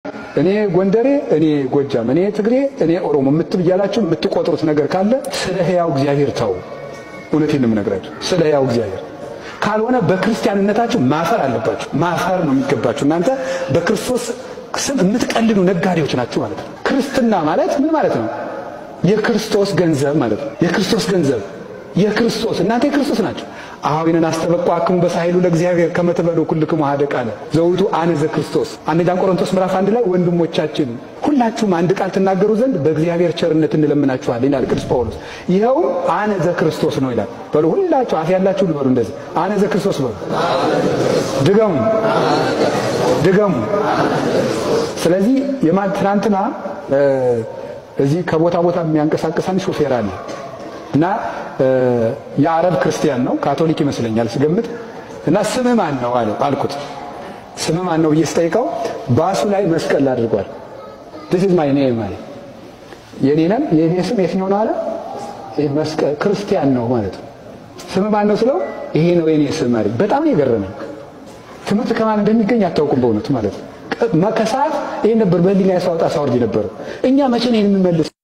እኔ ጎንደሬ፣ እኔ ጎጃም፣ እኔ ትግሬ፣ እኔ ኦሮሞ የምትል እያላችሁ የምትቆጥሩት ነገር ካለ ስለ ሕያው እግዚአብሔር ተው። እውነቴን ነው የምነግራችሁ፣ ስለ ሕያው እግዚአብሔር ካልሆነ በክርስቲያንነታችሁ ማፈር አለባችሁ። ማፈር ነው የሚገባችሁ። እናንተ በክርስቶስ ስም የምትቀልዱ ነጋዴዎች ናችሁ ማለት ነው። ክርስትና ማለት ምን ማለት ነው? የክርስቶስ ገንዘብ ማለት ነው። የክርስቶስ ገንዘብ የክርስቶስ እናንተ የክርስቶስ ናቸው። አኀዊነን አስተበቋክሙ በሳይሉ ለእግዚአብሔር ከመትበሉ ኩልክሙ ኀደ ቃለ ዘውቱ አነ ዘክርስቶስ። አንደኛ ቆሮንቶስ ምዕራፍ አንድ ላይ ወንድሞቻችን ሁላችሁም አንድ ቃል ትናገሩ ዘንድ በእግዚአብሔር ቸርነት እንለምናችኋለን ይላል ቅዱስ ጳውሎስ። ይኸውም አነ ዘክርስቶስ ነው ይላል። በሉ ሁላችሁ አፍ ያላችሁ ልበሉ እንደዚህ አነ ዘክርስቶስ በሉ። ድገሙ ድገሙ። ስለዚህ የማን ትናንትና እዚህ ከቦታ ቦታ የሚያንቀሳቅሰን ሾፌር አለ እና የአረብ ክርስቲያን ነው፣ ካቶሊክ ይመስለኛል ስገምት። እና ስምህ ማን ነው አለ አልኩት። ስምህ ማን ነው ብዬ ስጠይቀው ባሱ ላይ መስቀል አድርጓል። this is my name አለ። የኔ ነም የኔ ስም የትኛው ነው አለ። ይሄ መስቀል ክርስቲያን ነው ማለት ነው። ስምህ ማን ነው ስለው ይሄ ነው የኔ ስም አለ። በጣም የገረመኝ ትምህርት ከማን እንደሚገኝ አታውቁም በእውነቱ ማለት ነው። ከሰዓት ይሄ ነበር በህሊና ያሳወጣ ሳወርድ ነበረው። እኛ መቼ ነው የምንመልስ